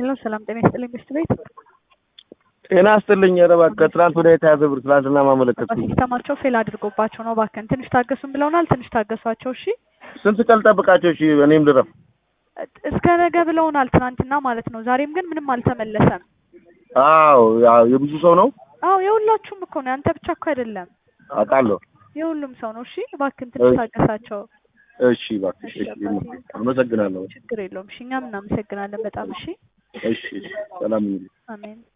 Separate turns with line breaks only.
ሄሎ ሰላም ጤና ይስጥልኝ ሚስት ቤት
ጤና ይስጥልኝ። ኧረ እባክህ ትናንት ወደ የተያዘ ብር ትናንትና ማመለከትኩኝ።
ሲስተማቸው ፌል አድርጎባቸው ነው። እባክህን ትንሽ ታገሱን ብለውናል። ትንሽ ታገሷቸው እሺ።
ስንት ቀን ጠብቃቸው? እሺ እኔም ልረፍ።
እስከ ነገ ብለውናል ትናንትና ማለት ነው። ዛሬም ግን ምንም አልተመለሰም።
አዎ ያው የብዙ ሰው ነው
አዎ የሁላችሁም እኮ ነው። ያንተ ብቻ እኮ አይደለም
አውቃለሁ።
የሁሉም ሰው ነው። እሺ እባክህን ትንሽ ታገሳቸው።
እሺ እባክሽ፣ እሺ አመሰግናለሁ።
ችግር የለውም። እሺ እኛም እናመሰግናለን በጣም እሺ።
እሺ ሰላም ይሁን።
አሜን